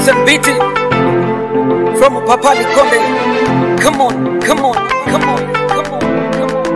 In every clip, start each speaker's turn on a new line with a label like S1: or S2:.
S1: Listen, beat it from Papa Likonde. Come on, come on, come on, come on, come on.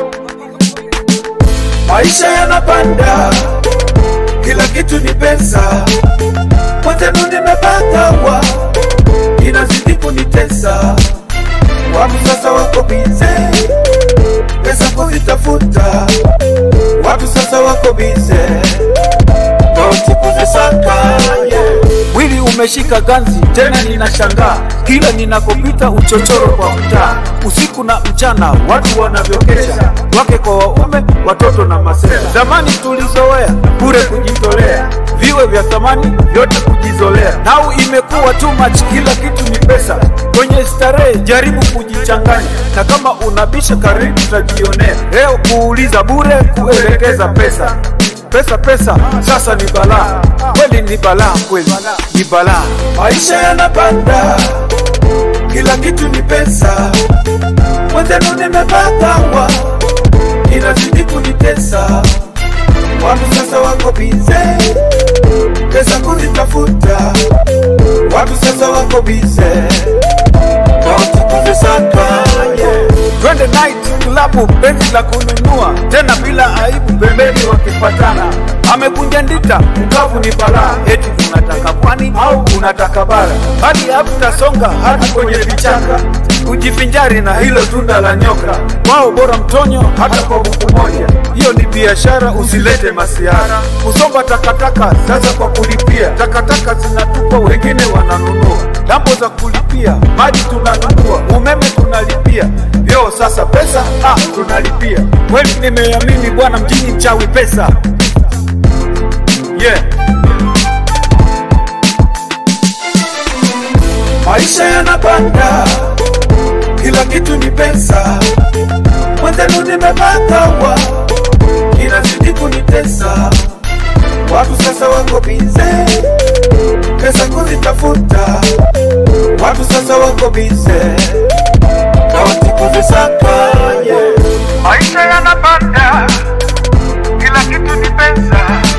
S2: Maisha yanapanda, kila kitu ni pesa. Mwenzenu nimepata wa inazidi kunitesa. Watu sasa wako bize, pesa kuzitafuta. Watu sasa wako bize, noti kuzisaka. Yeah.
S1: Mwili umeshika ganzi, tena ninashangaa kila ninakopita uchochoro kwa mtaa, usiku na mchana, watu wanavyokesha, wake kwa waume, watoto na masera. Zamani tulizoea bure kujitolea, viwe vya thamani vyote kujizolea. Nao imekuwa too much, kila kitu ni pesa. Kwenye starehe jaribu kujichanganya, na kama unabisha karibu utajionea. Leo kuuliza bure, kuelekeza pesa pesa pesa, sasa ni balaa kweli, ni balaa kweli, ni balaa.
S2: Maisha yanapanda, kila kitu ni pesa. Mwenzenu nimepata wa inazidi kunitesa. Watu sasa wako bize, pesa kuzitafuta. Watu sasa wako bize, noti kuzisaka. Yeah.
S1: Twende night klabu, benzi la kununua tena bila aibu, pembeni wakipatana. Amekunja ndita, mkavu ni balaa, eti unataka pwani au unataka bara, hadi haputasonga hadi kwenye vichaka kujifinjari na hilo tunda la nyoka. Wao bora mtonyo hata kwa buku moja, hiyo ni biashara, usilete masiara. Kusomba takataka sasa kwa kulipia, takataka zinatupwa, wengine wananunua. Dambo za kulipia, maji tunanunua, umeme tunalipia, vyoo sasa pesa ah, tunalipia. Kweli nimeamini bwana, mjini mchawi pesa yeah.
S2: Maisha yanapanda, kila kitu ni pesa. Mwenzenu nimepata wa inazidi kunitesa. Watu sasa wako bize, pesa kuzitafuta. Watu sasa wako bize, noti kuzisaka. Yeah. Maisha yanapanda, kila kitu ni pesa.